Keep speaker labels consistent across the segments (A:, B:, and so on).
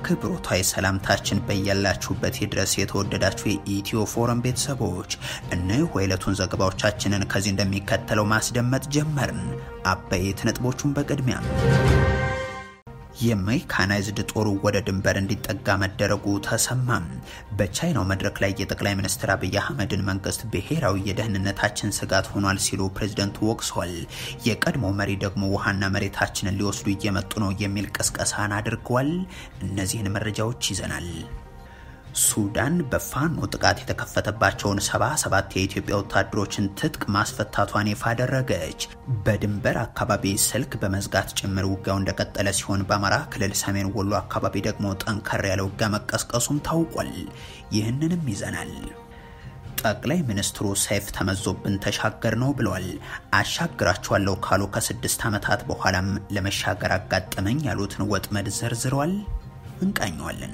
A: አክብሮታዊ ሰላምታችን በያላችሁበት ድረስ የተወደዳችሁ የኢትዮ ፎረም ቤተሰቦች እነሆ የዕለቱን ዘገባዎቻችንን ከዚህ እንደሚከተለው ማስደመጥ ጀመርን። አበይት ነጥቦቹን በቅድሚያ የሜካናይዝድ ጦሩ ወደ ድንበር እንዲጠጋ መደረጉ ተሰማም። በቻይናው መድረክ ላይ የጠቅላይ ሚኒስትር አብይ አህመድን መንግስት ብሔራዊ የደህንነታችን ስጋት ሆኗል ሲሉ ፕሬዝደንቱ ወቅሰዋል። የቀድሞ መሪ ደግሞ ውሃና መሬታችንን ሊወስዱ እየመጡ ነው የሚል ቅስቀሳን አድርገዋል። እነዚህን መረጃዎች ይዘናል። ሱዳን በፋኖ ጥቃት የተከፈተባቸውን ሰባ ሰባት የኢትዮጵያ ወታደሮችን ትጥቅ ማስፈታቷን ይፋ አደረገች። በድንበር አካባቢ ስልክ በመዝጋት ጭምር ውጊያው እንደቀጠለ ሲሆን በአማራ ክልል ሰሜን ወሎ አካባቢ ደግሞ ጠንከር ያለ ውጊያ መቀስቀሱም ታውቋል። ይህንንም ይዘናል። ጠቅላይ ሚኒስትሩ ሰይፍ ተመዞብን ተሻገር ነው ብለዋል። አሻግራችኋለሁ ካሉ ከስድስት ዓመታት በኋላም ለመሻገር አጋጠመኝ ያሉትን ወጥመድ ዘርዝረዋል። እንቃኘዋለን።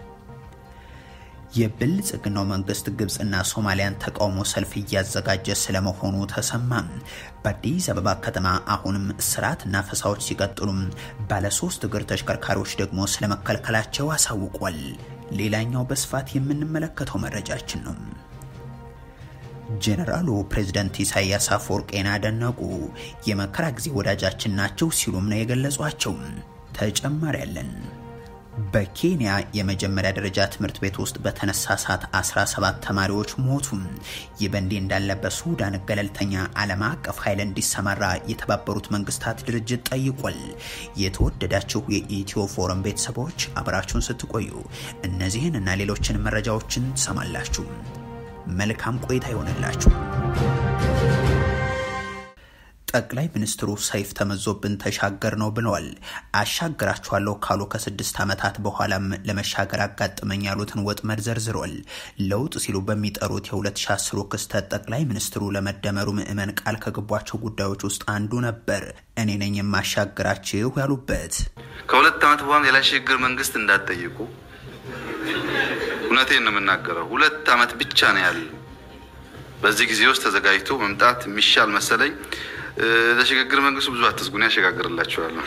A: የብልጽግናው መንግስት ግብፅና ሶማሊያን ተቃውሞ ሰልፍ እያዘጋጀ ስለመሆኑ ተሰማም። በአዲስ አበባ ከተማ አሁንም እስራትና ፈሳዎች ሲቀጥሉም ባለሶስት እግር ተሽከርካሪዎች ደግሞ ስለመከልከላቸው አሳውቋል። ሌላኛው በስፋት የምንመለከተው መረጃችን ነው። ጄኔራሉ ፕሬዝደንት ኢሳያስ አፈወርቄን አደነቁ። የመከራ ጊዜ ወዳጃችን ናቸው ሲሉም ነው የገለጿቸው። ተጨማሪ ያለን በኬንያ የመጀመሪያ ደረጃ ትምህርት ቤት ውስጥ በተነሳ እሳት 17 ተማሪዎች ሞቱ። ይህ በእንዲህ እንዳለ በሱዳን ገለልተኛ ዓለም አቀፍ ኃይል እንዲሰማራ የተባበሩት መንግስታት ድርጅት ጠይቋል። የተወደዳችሁ የኢትዮ ፎረም ቤተሰቦች አብራችሁን ስትቆዩ እነዚህን እና ሌሎችን መረጃዎችን ትሰማላችሁ። መልካም ቆይታ ይሆንላችሁ። ጠቅላይ ሚኒስትሩ ሰይፍ ተመዞብን ተሻገር ነው ብለዋል። አሻግራችኋለሁ ካሉ ከስድስት ዓመታት በኋላም ለመሻገር አጋጥመኝ ያሉትን ወጥመድ ዘርዝሯል። ለውጥ ሲሉ በሚጠሩት የ2010 ክስተት ጠቅላይ ሚኒስትሩ ለመደመሩ ምዕመን ቃል ከገቧቸው ጉዳዮች ውስጥ አንዱ ነበር። እኔ ነኝ የማሻግራችሁ ያሉበት
B: ከሁለት ዓመት በኋላ ሌላ ሽግግር መንግስት እንዳትጠይቁ። እውነቴን ነው የምናገረው። ሁለት ዓመት ብቻ ነው ያለ። በዚህ ጊዜ ውስጥ ተዘጋጅቶ መምጣት የሚሻል መሰለኝ። ለሽግግር መንግስቱ ብዙ አትስጉን፣ ያሸጋግርላችኋለሁ።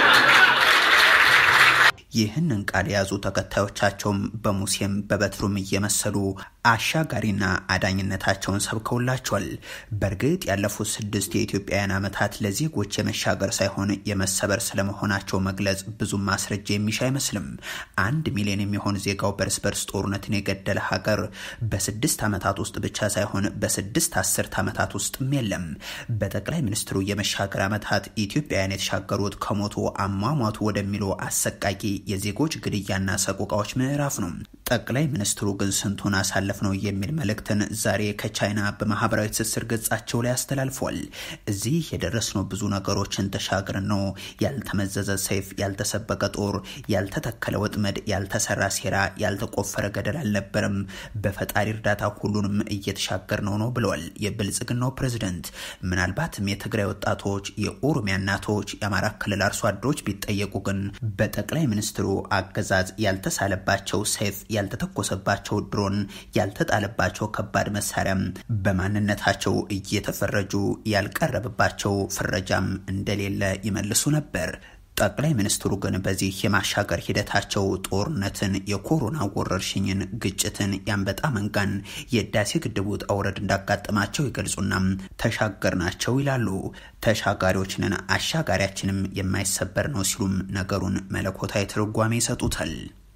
A: ይህንን ቃል የያዙ ተከታዮቻቸውም በሙሴም በበትሩም እየመሰሉ አሻጋሪና አዳኝነታቸውን ሰብከውላቸዋል። በእርግጥ ያለፉት ስድስት የኢትዮጵያውያን ዓመታት ለዜጎች የመሻገር ሳይሆን የመሰበር ስለመሆናቸው መግለጽ ብዙም ማስረጃ የሚሻ አይመስልም። አንድ ሚሊዮን የሚሆን ዜጋው በርስ በርስ ጦርነትን የገደለ ሀገር በስድስት ዓመታት ውስጥ ብቻ ሳይሆን በስድስት አስርት ዓመታት ውስጥም የለም። በጠቅላይ ሚኒስትሩ የመሻገር ዓመታት ኢትዮጵያውያን የተሻገሩት ከሞቱ አሟሟቱ ወደሚሉ አሰቃቂ የዜጎች ግድያና ሰቆቃዎች ምዕራፍ ነው። ጠቅላይ ሚኒስትሩ ግን ስንቱን አሳለፍ ነው የሚል መልእክትን ዛሬ ከቻይና በማህበራዊ ትስስር ገጻቸው ላይ አስተላልፏል። እዚህ የደረስነው ብዙ ነገሮችን ተሻግረን ነው። ያልተመዘዘ ሰይፍ፣ ያልተሰበቀ ጦር፣ ያልተተከለ ወጥመድ፣ ያልተሰራ ሴራ፣ ያልተቆፈረ ገደል አልነበረም። በፈጣሪ እርዳታ ሁሉንም እየተሻገር ነው ነው ብለዋል የብልጽግናው ፕሬዝደንት። ምናልባትም የትግራይ ወጣቶች፣ የኦሮሚያ እናቶች፣ የአማራ ክልል አርሶ አደሮች ቢጠየቁ ግን በጠቅላይ ሚኒስትሩ አገዛዝ ያልተሳለባቸው ሰይፍ ያልተተኮሰባቸው ድሮን ያልተጣለባቸው ከባድ መሳሪያም በማንነታቸው እየተፈረጁ ያልቀረበባቸው ፍረጃም እንደሌለ ይመልሱ ነበር። ጠቅላይ ሚኒስትሩ ግን በዚህ የማሻገር ሂደታቸው ጦርነትን፣ የኮሮና ወረርሽኝን፣ ግጭትን፣ የአንበጣ መንጋን፣ የህዳሴ ግድቡ ውጣ ውረድ እንዳጋጠማቸው ይገልጹና ተሻገር ናቸው ይላሉ። ተሻጋሪዎችንን አሻጋሪያችንም የማይሰበር ነው ሲሉም ነገሩን መለኮታዊ ትርጓሜ ይሰጡታል።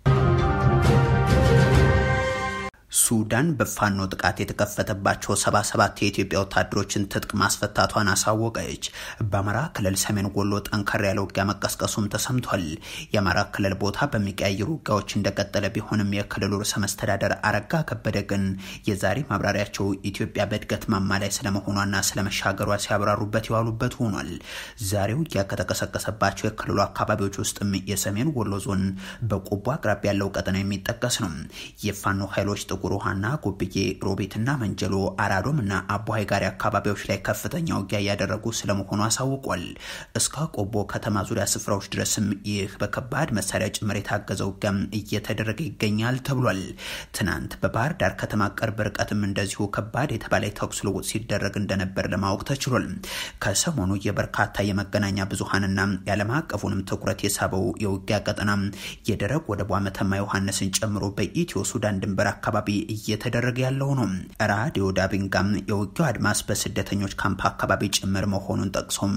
A: ሱዳን በፋኖ ጥቃት የተከፈተባቸው 77 የኢትዮጵያ ወታደሮችን ትጥቅ ማስፈታቷን አሳወቀች። በአማራ ክልል ሰሜን ወሎ ጠንከር ያለ ውጊያ መቀስቀሱም ተሰምቷል። የአማራ ክልል ቦታ በሚቀያየሩ ውጊያዎች እንደቀጠለ ቢሆንም የክልሉ ርዕሰ መስተዳደር አረጋ ከበደ ግን የዛሬ ማብራሪያቸው ኢትዮጵያ በእድገት ማማ ላይ ስለመሆኗና ስለመሻገሯ ሲያብራሩበት የዋሉበት ሆኗል። ዛሬ ውጊያ ከተቀሰቀሰባቸው የክልሉ አካባቢዎች ውስጥም የሰሜን ወሎ ዞን በቆቦ አቅራቢያ ያለው ቀጠና የሚጠቀስ ነው። የፋኖ ኃይሎች ጥቁር ጥቁር ውሃና ጎብዬ፣ ሮቤትና መንጀሎ፣ አራዶምና አቦሀይ ጋሪ አካባቢዎች ላይ ከፍተኛ ውጊያ እያደረጉ ስለመሆኑ አሳውቋል። እስከ ቆቦ ከተማ ዙሪያ ስፍራዎች ድረስም ይህ በከባድ መሳሪያ ጭምር የታገዘ ውጊያም እየተደረገ ይገኛል ተብሏል። ትናንት በባህር ዳር ከተማ ቅርብ ርቀትም እንደዚሁ ከባድ የተባለ የተኩስ ልውውጥ ሲደረግ እንደነበር ለማወቅ ተችሏል። ከሰሞኑ የበርካታ የመገናኛ ብዙሀንና የዓለም አቀፉንም ትኩረት የሳበው የውጊያ ቀጠና የደረቅ ወደቧ መተማ ዮሐንስን ጨምሮ በኢትዮ ሱዳን ድንበር አካባቢ እየተደረገ ያለው ነው። ራዲዮ ዳቢንጋም የውጊያው አድማስ በስደተኞች ካምፕ አካባቢ ጭምር መሆኑን ጠቅሶም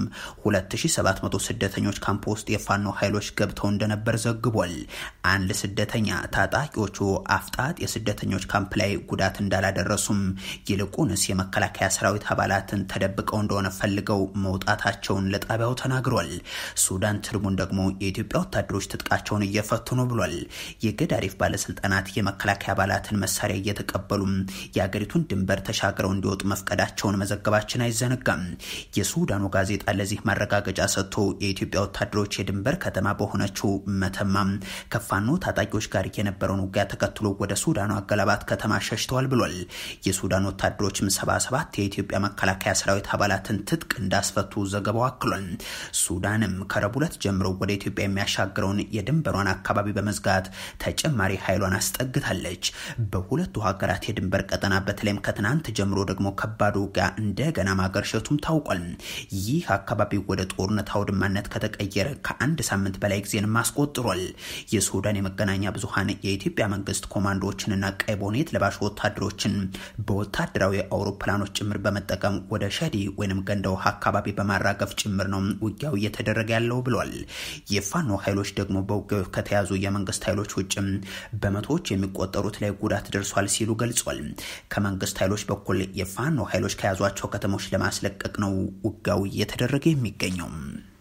A: 2700 ስደተኞች ካምፕ ውስጥ የፋኖ ኃይሎች ገብተው እንደነበር ዘግቧል። አንድ ስደተኛ ታጣቂዎቹ አፍጣጥ የስደተኞች ካምፕ ላይ ጉዳት እንዳላደረሱም ይልቁንስ የመከላከያ ሰራዊት አባላትን ተደብቀው እንደሆነ ፈልገው መውጣታቸውን ለጣቢያው ተናግሯል። ሱዳን ትርቡን ደግሞ የኢትዮጵያ ወታደሮች ትጥቃቸውን እየፈቱ ነው ብሏል። የገዳሪፍ ባለስልጣናት የመከላከያ አባላትን መሳሪያ እየተቀበሉም የአገሪቱን ድንበር ተሻግረው እንዲወጡ መፍቀዳቸውን መዘገባችን አይዘነጋም። የሱዳኑ ጋዜጣ ለዚህ ማረጋገጫ ሰጥቶ የኢትዮጵያ ወታደሮች የድንበር ከተማ በሆነችው መተማም ከፋኖ ታጣቂዎች ጋር የነበረውን ውጊያ ተከትሎ ወደ ሱዳኑ አገላባት ከተማ ሸሽተዋል ብሏል። የሱዳን ወታደሮችም ሰባ ሰባት የኢትዮጵያ መከላከያ ሰራዊት አባላትን ትጥቅ እንዳስፈቱ ዘገባው አክሏል። ሱዳንም ከረቡዕ ዕለት ጀምሮ ወደ ኢትዮጵያ የሚያሻግረውን የድንበሯን አካባቢ በመዝጋት ተጨማሪ ኃይሏን አስጠግታለች። በሁለቱ ሀገራት የድንበር ቀጠና በተለይም ከትናንት ጀምሮ ደግሞ ከባድ ውጊያ እንደገና ማገርሸቱም ታውቋል። ይህ አካባቢ ወደ ጦርነት አውድማነት ከተቀየረ ከአንድ ሳምንት በላይ ጊዜንም አስቆጥሯል። የሱዳን የመገናኛ ብዙኃን የኢትዮጵያ መንግስት ኮማንዶዎችንና ቀይ ቦኔት ለባሽ ወታደሮችን በወታደራዊ አውሮፕላኖች ጭምር በመጠቀም ወደ ሸዲ ወይም ገንደ ውሃ አካባቢ በማራገፍ ጭምር ነው ውጊያው እየተደረገ ያለው ብሏል። የፋኖ ኃይሎች ደግሞ በውጊያው ከተያዙ የመንግስት ኃይሎች ውጭም በመቶዎች የሚቆጠሩት ላይ ጉዳት ደርሷል ሲሉ ገልጿል። ከመንግስት ኃይሎች በኩል የፋኖ ኃይሎች ከያዟቸው ከተሞች ለማስለቀቅ ነው ውጊያው እየተደረገ የሚገኘው።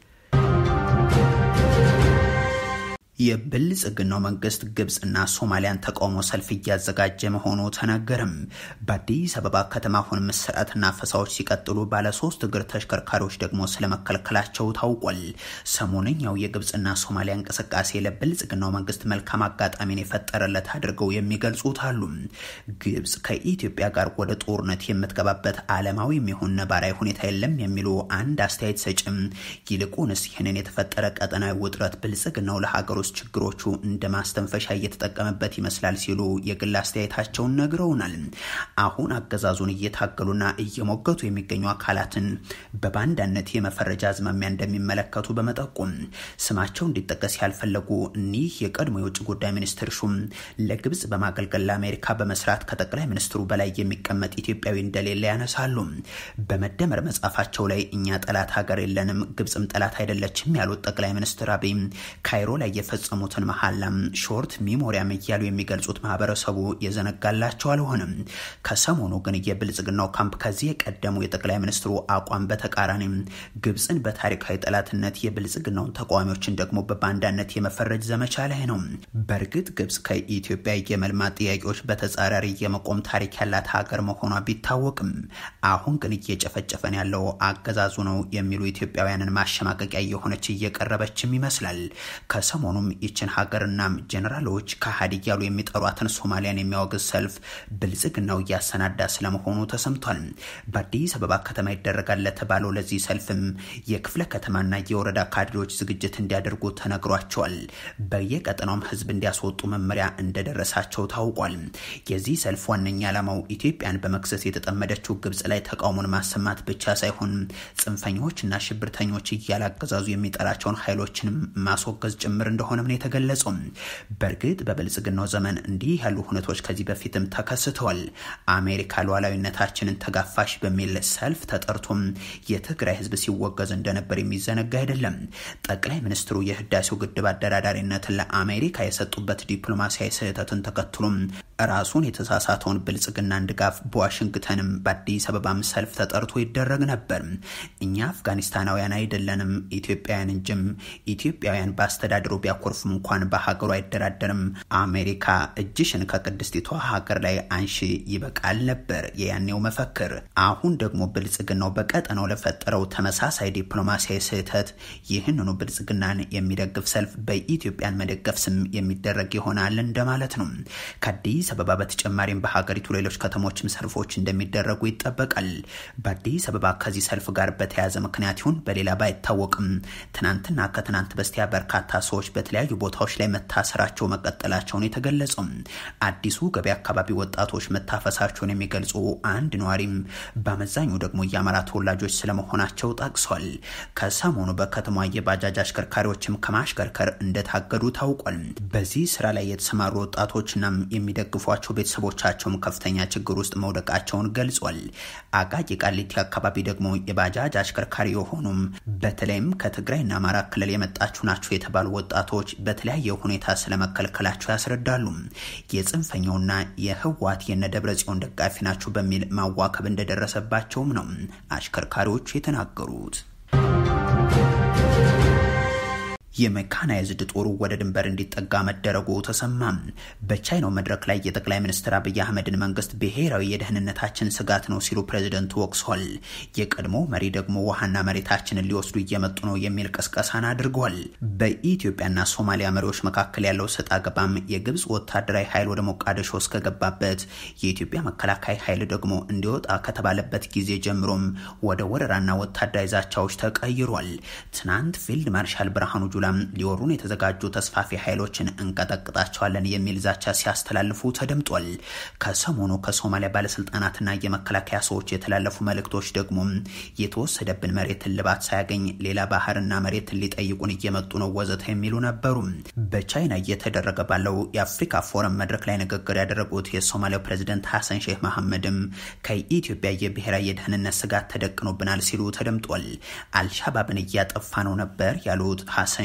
A: የብልጽግናው መንግስት ግብፅና ሶማሊያን ተቃውሞ ሰልፍ እያዘጋጀ መሆኑ ተነገርም። በአዲስ አበባ ከተማ አሁን ምስራትና ፈሳዎች ሲቀጥሉ ባለሶስት እግር ተሽከርካሪዎች ደግሞ ስለመከልከላቸው ታውቋል። ሰሞነኛው የግብፅና ሶማሊያ እንቅስቃሴ ለብልጽግናው መንግስት መልካም አጋጣሚን የፈጠረለት አድርገው የሚገልጹት አሉ። ግብፅ ከኢትዮጵያ ጋር ወደ ጦርነት የምትገባበት ዓለማዊ የሚሆን ነባራዊ ሁኔታ የለም የሚሉ አንድ አስተያየት ሰጭም ይልቁንስ ይህንን የተፈጠረ ቀጠናዊ ውጥረት ብልጽግናው ለሀገር ውስጥ ችግሮቹ እንደ ማስተንፈሻ እየተጠቀመበት ይመስላል ሲሉ የግል አስተያየታቸውን ነግረውናል። አሁን አገዛዙን እየታገሉና እየሞገቱ የሚገኙ አካላትን በባንዳነት የመፈረጃ አዝማሚያ እንደሚመለከቱ በመጠቆም ስማቸው እንዲጠቀስ ያልፈለጉ እኒህ የቀድሞ የውጭ ጉዳይ ሚኒስትር ሹም ለግብጽ በማገልገል ለአሜሪካ በመስራት ከጠቅላይ ሚኒስትሩ በላይ የሚቀመጥ ኢትዮጵያዊ እንደሌለ ያነሳሉ። በመደመር መጽሐፋቸው ላይ እኛ ጠላት ሀገር የለንም፣ ግብጽም ጠላት አይደለችም ያሉት ጠቅላይ ሚኒስትር አብይ ካይሮ ላይ የፈጸሙትን መሐላም ሾርት ሚሞሪያም እያሉ የሚገልጹት ማህበረሰቡ የዘነጋላቸው አልሆነም። ከሰሞኑ ግን የብልጽግናው ካምፕ ከዚህ የቀደሙ የጠቅላይ ሚኒስትሩ አቋም በተቃራኒ ግብፅን በታሪካዊ ጠላትነት የብልጽግናውን ተቃዋሚዎችን ደግሞ በባንዳነት የመፈረጅ ዘመቻ ላይ ነው። በእርግጥ ግብፅ ከኢትዮጵያ የመልማት ጥያቄዎች በተጻራሪ የመቆም ታሪክ ያላት ሀገር መሆኗ ቢታወቅም አሁን ግን እየጨፈጨፈን ያለው አገዛዙ ነው የሚሉ ኢትዮጵያውያንን ማሸማቀቂያ እየሆነች እየቀረበችም ይመስላል። ከሰሞኑም ይችን ሀገርና ጀኔራሎች ከሀዲ እያሉ የሚጠሯትን ሶማሊያን የሚያወግዝ ሰልፍ ብልጽግናው እያሰናዳ ስለመሆኑ ተሰምቷል። በአዲስ አበባ ከተማ ይደረጋል ለተባለው ለዚህ ሰልፍም የክፍለ ከተማና የወረዳ ካድሬዎች ዝግጅት እንዲያደርጉ ተነግሯቸዋል። በየቀጠናውም ህዝብ እንዲያስወጡ መመሪያ እንደደረሳቸው ታውቋል። የዚህ ሰልፍ ዋነኛ ዓላማው ኢትዮጵያን በመክሰስ የተጠመደችው ግብጽ ላይ ተቃውሞን ማሰማት ብቻ ሳይሆን ጽንፈኞችና ሽብርተኞች እያላገዛዙ የሚጠራቸውን ኃይሎችንም ማስወገዝ ጭምር እንደሆነም ነው የተገለጸው። በእርግጥ በብልጽግናው ዘመን እንዲህ ያሉ ሁነቶች ከዚህ በፊትም ተከስተዋል። አሜሪካ ሉዓላዊነታችንን ተጋፋሽ በሚል ሰልፍ ተጠርቶም የትግራይ ህዝብ ሲወገዝ እንደነበር የሚዘነጋ አይደለም። ጠቅላይ ሚኒስትሩ የህዳሴው ግድብ አደራዳሪነትን ለአሜሪካ የሰጡበት ዲፕሎማሲያዊ ስህተትን ተከትሎም ራሱን የተሳሳተውን ብልጽግናን ድጋፍ በዋሽንግተንም በአዲስ አበባም ሰልፍ ተጠርቶ ይደረግ ነበር። እኛ አፍጋኒስታናውያን አይደለንም ኢትዮጵያውያን እንጂም ኢትዮጵያውያን በአስተዳደሩ ቢያኮ ቢያኮርፍም እንኳን በሀገሩ አይደራደርም። አሜሪካ እጅሽን ከቅድስቲቷ ሀገር ላይ አንሺ ይበቃል ነበር የያኔው መፈክር። አሁን ደግሞ ብልጽግናው በቀጠናው ለፈጠረው ተመሳሳይ ዲፕሎማሲያዊ ስህተት ይህንኑ ብልጽግናን የሚደግፍ ሰልፍ በኢትዮጵያን መደገፍ ስም የሚደረግ ይሆናል እንደማለት ነው። ከአዲስ አበባ በተጨማሪም በሀገሪቱ ሌሎች ከተሞችም ሰልፎች እንደሚደረጉ ይጠበቃል። በአዲስ አበባ ከዚህ ሰልፍ ጋር በተያያዘ ምክንያት ይሁን በሌላ ባይታወቅም ትናንትና ከትናንት በስቲያ በርካታ ሰዎች በተለያዩ ቦታዎች ላይ መታሰራቸው መቀጠላቸውን የተገለጸው አዲሱ ገበያ አካባቢ ወጣቶች መታፈሳቸውን የሚገልጹ አንድ ነዋሪም በአመዛኙ ደግሞ የአማራ ተወላጆች ስለመሆናቸው ጠቅሷል። ከሰሞኑ በከተማ የባጃጅ አሽከርካሪዎችም ከማሽከርከር እንደታገዱ ታውቋል። በዚህ ስራ ላይ የተሰማሩ ወጣቶችናም የሚደግፏቸው ቤተሰቦቻቸውም ከፍተኛ ችግር ውስጥ መውደቃቸውን ገልጿል። አቃቂ ቃሊቲ አካባቢ ደግሞ የባጃጅ አሽከርካሪ የሆኑም በተለይም ከትግራይና አማራ ክልል የመጣችሁ ናቸው የተባሉ ወጣቶች በተለያየ ሁኔታ ስለመከልከላቸው ያስረዳሉ። የጽንፈኛውና የህወሓት የነደብረ ጽዮን ደጋፊ ናቸው በሚል ማዋከብ እንደደረሰባቸውም ነው አሽከርካሪዎቹ የተናገሩት። የሜካናይዝድ ጦሩ ወደ ድንበር እንዲጠጋ መደረጉ ተሰማ። በቻይናው መድረክ ላይ የጠቅላይ ሚኒስትር አብይ አህመድን መንግስት ብሔራዊ የደህንነታችን ስጋት ነው ሲሉ ፕሬዝደንቱ ወቅሷል። የቀድሞ መሪ ደግሞ ውሃና መሬታችንን ሊወስዱ እየመጡ ነው የሚል ቅስቀሳን አድርገዋል። በኢትዮጵያና ሶማሊያ መሪዎች መካከል ያለው ሰጥ አገባም የግብፅ ወታደራዊ ኃይል ወደ ሞቃዲሾ እስከገባበት የኢትዮጵያ መከላከያ ኃይል ደግሞ እንዲወጣ ከተባለበት ጊዜ ጀምሮም ወደ ወረራና ወታደራዊ ዛቻዎች ተቀይሯል። ትናንት ፊልድ ማርሻል ብርሃኑ ጁላ ሊወሩን የተዘጋጁ ተስፋፊ ኃይሎችን እንቀጠቅጣቸዋለን የሚል ዛቻ ሲያስተላልፉ ተደምጧል። ከሰሞኑ ከሶማሊያ ባለስልጣናትና የመከላከያ ሰዎች የተላለፉ መልእክቶች ደግሞ የተወሰደብን መሬት እልባት ሳያገኝ ሌላ ባህርና መሬትን ሊጠይቁን እየመጡ ነው ወዘተ የሚሉ ነበሩ። በቻይና እየተደረገ ባለው የአፍሪካ ፎረም መድረክ ላይ ንግግር ያደረጉት የሶማሊያው ፕሬዚደንት ሐሰን ሼህ መሐመድም ከኢትዮጵያ የብሔራዊ የደህንነት ስጋት ተደቅኖብናል ሲሉ ተደምጧል። አልሻባብን እያጠፋ ነው ነበር ያሉት ሐሰን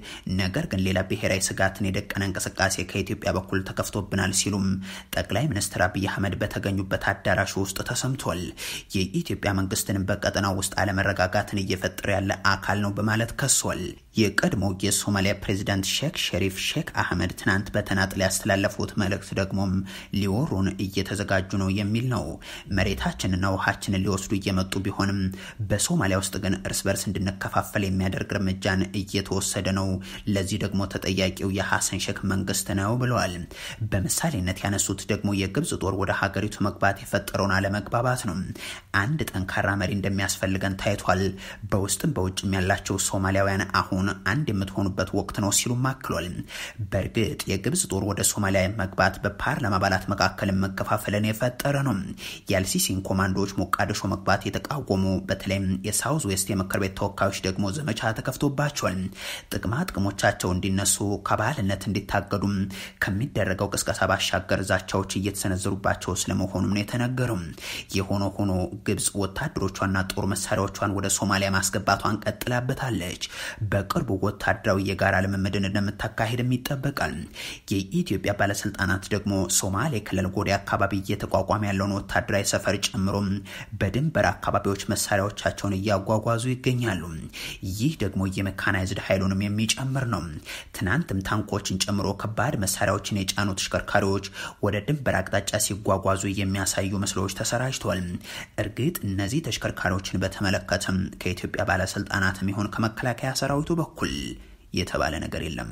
A: ነገር ግን ሌላ ብሔራዊ ስጋትን የደቀነ እንቅስቃሴ ከኢትዮጵያ በኩል ተከፍቶብናል ሲሉም ጠቅላይ ሚኒስትር አብይ አህመድ በተገኙበት አዳራሽ ውስጥ ተሰምቷል። የኢትዮጵያ መንግስትንም በቀጠናው ውስጥ አለመረጋጋትን እየፈጠረ ያለ አካል ነው በማለት ከሷል። የቀድሞ የሶማሊያ ፕሬዚዳንት ሼክ ሸሪፍ ሼክ አህመድ ትናንት በተናጥል ያስተላለፉት መልእክት ደግሞም ሊወሩን እየተዘጋጁ ነው የሚል ነው። መሬታችንና ውሃችንን ሊወስዱ እየመጡ ቢሆንም በሶማሊያ ውስጥ ግን እርስ በርስ እንድንከፋፈል የሚያደርግ እርምጃን እየተወሰደ ነው። ለዚህ ደግሞ ተጠያቂው የሐሰን ሼክ መንግስት ነው ብለዋል። በምሳሌነት ያነሱት ደግሞ የግብጽ ጦር ወደ ሀገሪቱ መግባት የፈጠረውን አለመግባባት ነው። አንድ ጠንካራ መሪ እንደሚያስፈልገን ታይቷል። በውስጥም በውጭም ያላቸው ሶማሊያውያን አሁን አንድ የምትሆኑበት ወቅት ነው ሲሉም አክሏል። በእርግጥ የግብጽ ጦር ወደ ሶማሊያ መግባት በፓርላማ አባላት መካከልም መከፋፈልን የፈጠረ ነው። የአልሲሲን ኮማንዶዎች ሞቃዲሾ መግባት የተቃወሙ በተለይም የሳውዝ ዌስት የምክር ቤት ተወካዮች ደግሞ ዘመቻ ተከፍቶባቸዋል። ጥቅማ ጥቅሞቻቸው እንዲነሱ ከባህልነት እንዲታገዱም ከሚደረገው ቅስቀሳ ባሻገር ዛቻዎች እየተሰነዘሩባቸው ስለመሆኑም ነው የተነገረው። የሆነ ሆኖ ግብጽ ወታደሮቿና ጦር መሳሪያዎቿን ወደ ሶማሊያ ማስገባቷን ቀጥላበታለች። በቅርቡ ወታደራዊ የጋራ ልምምድን እንደምታካሄድም ይጠበቃል። የኢትዮጵያ ባለስልጣናት ደግሞ ሶማሌ ክልል ጎዴ አካባቢ እየተቋቋመ ያለውን ወታደራዊ ሰፈር ጨምሮም በድንበር አካባቢዎች መሳሪያዎቻቸውን እያጓጓዙ ይገኛሉ። ይህ ደግሞ የሜካናይዝድ ኃይሉንም የሚጨምር ነው። ትናንትም ታንኮችን ጨምሮ ከባድ መሳሪያዎችን የጫኑ ተሽከርካሪዎች ወደ ድንበር አቅጣጫ ሲጓጓዙ የሚያሳዩ ምስሎች ተሰራጅተዋል። እርግጥ እነዚህ ተሽከርካሪዎችን በተመለከተም ከኢትዮጵያ ባለስልጣናትም ይሆን ከመከላከያ ሰራዊቱ በኩል የተባለ ነገር የለም።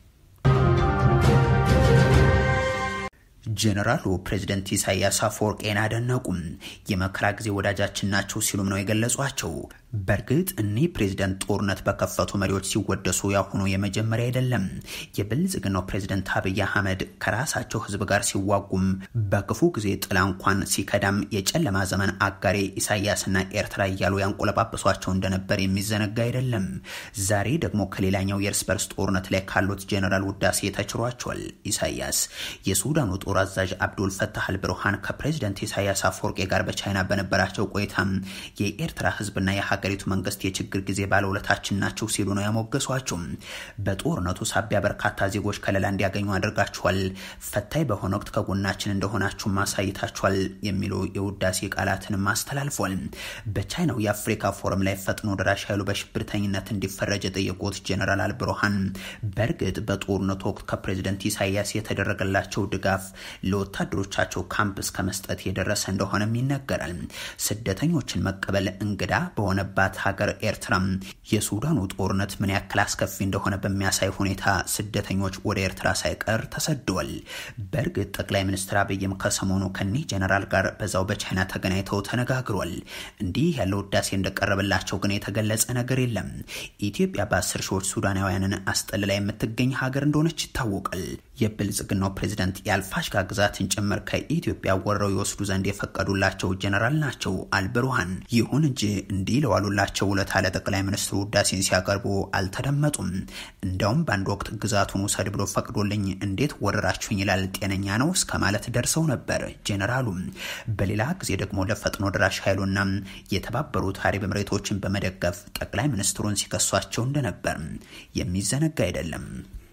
A: ጀነራሉ ፕሬዚደንት ኢሳያስ አፈወርቄን አደነቁም። የመከራ ጊዜ ወዳጃችን ናቸው ሲሉም ነው የገለጿቸው። በእርግጥ እኒህ ፕሬዚደንት ጦርነት በከፈቱ መሪዎች ሲወደሱ ያሁኑ የመጀመሪያ አይደለም። የብልጽግናው ፕሬዚደንት አብይ አህመድ ከራሳቸው ሕዝብ ጋር ሲዋጉም በክፉ ጊዜ ጥላ እንኳን ሲከዳም የጨለማ ዘመን አጋሬ ኢሳያስና ኤርትራ እያሉ ያንቆለጳጵሷቸው እንደነበር የሚዘነጋ አይደለም። ዛሬ ደግሞ ከሌላኛው የእርስ በርስ ጦርነት ላይ ካሉት ጀኔራል ውዳሴ ተችሯቸዋል። ኢሳያስ የሱዳኑ ጦር አዛዥ አብዱል ፈታህ አልብሩሃን ከፕሬዚደንት ኢሳያስ አፈወርቄ ጋር በቻይና በነበራቸው ቆይታም የኤርትራ ሕዝብና የሀገ የሀገሪቱ መንግስት የችግር ጊዜ ባለውለታችን ናቸው ሲሉ ነው ያሞገሷቸው። በጦርነቱ ሳቢያ በርካታ ዜጎች ከለላ እንዲያገኙ አድርጋችኋል፣ ፈታኝ በሆነ ወቅት ከጎናችን እንደሆናችሁ ማሳይታችኋል የሚሉ የውዳሴ ቃላትንም አስተላልፏል። በቻይናው የአፍሪካ ፎረም ላይ ፈጥኖ ደራሽ ኃይሉ በሽብርተኝነት እንዲፈረጅ የጠየቁት ጀነራል አልብሩሃን በእርግጥ በጦርነቱ ወቅት ከፕሬዝደንት ኢሳያስ የተደረገላቸው ድጋፍ ለወታደሮቻቸው ካምፕ እስከ መስጠት የደረሰ እንደሆነም ይነገራል። ስደተኞችን መቀበል እንግዳ በሆነባት ሀገር ኤርትራ የሱዳኑ ጦርነት ምን ያክል አስከፊ እንደሆነ በሚያሳይ ሁኔታ ስደተኞች ወደ ኤርትራ ሳይቀር ተሰደዋል። በእርግጥ ጠቅላይ ሚኒስትር አብይም ከሰሞኑ ከኒህ ጀነራል ጋር በዛው በቻይና ተገናኝተው ተነጋግሯል። እንዲህ ያለው ውዳሴ እንደቀረበላቸው ግን የተገለጸ ነገር የለም። ኢትዮጵያ በአስር ሺዎች ሱዳናውያንን አስጠልላ የምትገኝ ሀገር እንደሆነች ይታወቃል። የብልጽግናው ፕሬዝደንት የአልፋሽጋ ግዛትን ጭምር ከኢትዮጵያ ወረው ይወስዱ ዘንድ የፈቀዱላቸው ጀነራል ናቸው አልብሩሃን። ይሁን እንጂ እንዲህ ለዋሉላቸው ውለታ ለጠቅላይ ሚኒስትሩ ውዳሴን ሲያቀርቡ አልተደመጡም። እንዲያውም በአንድ ወቅት ግዛቱን ውሰድ ብሎ ፈቅዶልኝ እንዴት ወረራችሁኝ ይላል ጤነኛ ነው እስከ ማለት ደርሰው ነበር ጀነራሉ። በሌላ ጊዜ ደግሞ ለፈጥኖ ደራሽ ኃይሉና የተባበሩት አረብ ኤምሬቶችን በመደገፍ ጠቅላይ ሚኒስትሩን ሲከሷቸው እንደነበር የሚዘነጋ አይደለም።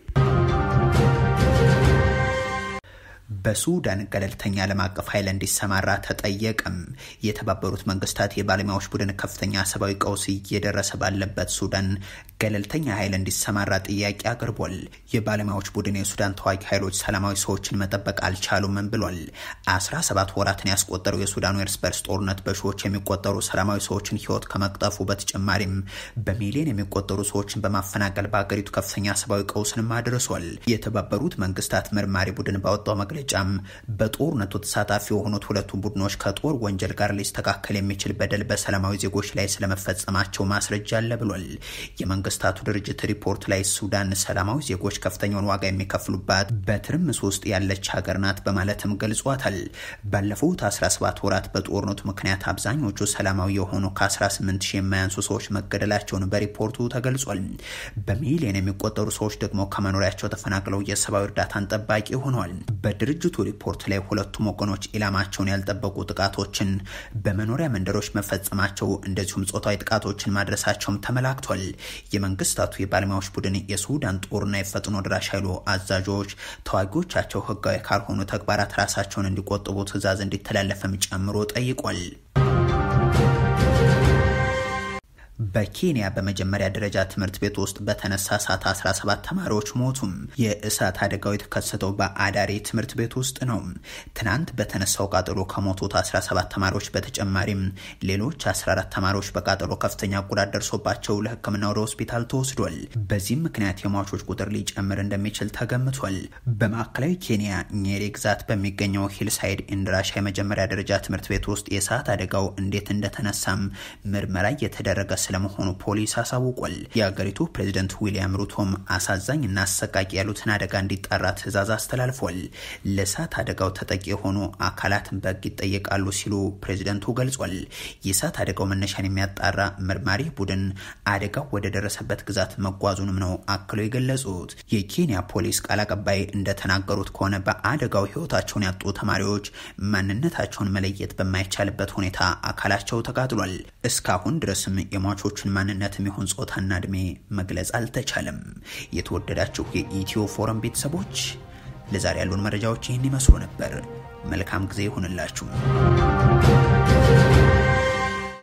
A: በሱዳን ገለልተኛ ዓለም አቀፍ ኃይል እንዲሰማራ ተጠየቀም። የተባበሩት መንግስታት የባለሙያዎች ቡድን ከፍተኛ ሰብአዊ ቀውስ እየደረሰ ባለበት ሱዳን ገለልተኛ ኃይል እንዲሰማራ ጥያቄ አቅርቧል። የባለሙያዎች ቡድን የሱዳን ተዋጊ ኃይሎች ሰላማዊ ሰዎችን መጠበቅ አልቻሉምም ብሏል። አስራ ሰባት ወራትን ያስቆጠረው የሱዳኑ እርስ በርስ ጦርነት በሺዎች የሚቆጠሩ ሰላማዊ ሰዎችን ህይወት ከመቅጠፉ በተጨማሪም በሚሊዮን የሚቆጠሩ ሰዎችን በማፈናቀል በሀገሪቱ ከፍተኛ ሰብአዊ ቀውስንም አድርሷል። የተባበሩት መንግስታት መርማሪ ቡድን ባወጣው መግለጫም በጦርነቱ ተሳታፊ የሆኑት ሁለቱም ቡድኖች ከጦር ወንጀል ጋር ሊስተካከል የሚችል በደል በሰላማዊ ዜጎች ላይ ስለመፈጸማቸው ማስረጃ አለ ብሏል። የመንግስታቱ ድርጅት ሪፖርት ላይ ሱዳን ሰላማዊ ዜጎች ከፍተኛውን ዋጋ የሚከፍሉባት በትርምስ ውስጥ ያለች ሀገር ናት በማለትም ገልጿታል። ባለፉት 17 ወራት በጦርነቱ ምክንያት አብዛኞቹ ሰላማዊ የሆኑ ከ18 ሺህ የማያንሱ ሰዎች መገደላቸውን በሪፖርቱ ተገልጿል። በሚሊዮን የሚቆጠሩ ሰዎች ደግሞ ከመኖሪያቸው ተፈናቅለው የሰብአዊ እርዳታን ጠባቂ ሆነዋል። በድርጅቱ ሪፖርት ላይ ሁለቱም ወገኖች ኢላማቸውን ያልጠበቁ ጥቃቶችን በመኖሪያ መንደሮች መፈጸማቸው እንደዚሁም ጾታዊ ጥቃቶችን ማድረሳቸውም ተመላክቷል። የመንግስታቱ የባለሙያዎች ቡድን የሱዳን ጦርና የፈጥኖ ድራሽ ኃይሉ አዛዦች ተዋጊዎቻቸው ህጋዊ ካልሆኑ ተግባራት ራሳቸውን እንዲቆጥቡ ትዕዛዝ እንዲተላለፍም ጨምሮ ጠይቋል። በኬንያ በመጀመሪያ ደረጃ ትምህርት ቤት ውስጥ በተነሳ እሳት 17 ተማሪዎች ሞቱም። የእሳት አደጋው የተከሰተው በአዳሪ ትምህርት ቤት ውስጥ ነው። ትናንት በተነሳው ቃጠሎ ከሞቱት 17 ተማሪዎች በተጨማሪም ሌሎች 14 ተማሪዎች በቃጠሎ ከፍተኛ ጉዳት ደርሶባቸው ለሕክምና ወደ ሆስፒታል ተወስዷል። በዚህም ምክንያት የሟቾች ቁጥር ሊጨምር እንደሚችል ተገምቷል። በማዕከላዊ ኬንያ nyeri ግዛት በሚገኘው ሂልሳይድ ኢንድራሻ የመጀመሪያ ደረጃ ትምህርት ቤት ውስጥ የእሳት አደጋው እንዴት እንደተነሳም ምርመራ እየተደረገ ስለመሆኑ ፖሊስ አሳውቋል። የአገሪቱ ፕሬዝደንት ዊሊያም ሩቶም አሳዛኝ እና አሰቃቂ ያሉትን አደጋ እንዲጣራ ትዕዛዝ አስተላልፏል። ለእሳት አደጋው ተጠቂ የሆኑ አካላትን በሕግ ይጠየቃሉ ሲሉ ፕሬዝደንቱ ገልጿል። የእሳት አደጋው መነሻን የሚያጣራ መርማሪ ቡድን አደጋው ወደ ደረሰበት ግዛት መጓዙንም ነው አክለው የገለጹት። የኬንያ ፖሊስ ቃል አቀባይ እንደተናገሩት ከሆነ በአደጋው ሕይወታቸውን ያጡ ተማሪዎች ማንነታቸውን መለየት በማይቻልበት ሁኔታ አካላቸው ተቃጥሏል። እስካሁን ድረስም የሟቾቹን ማንነት የሚሆን ጾታና እድሜ መግለጽ አልተቻለም። የተወደዳችሁ የኢትዮ ፎረም ቤተሰቦች ለዛሬ ያሉን መረጃዎች ይህን ይመስሉ ነበር። መልካም ጊዜ ይሁንላችሁ።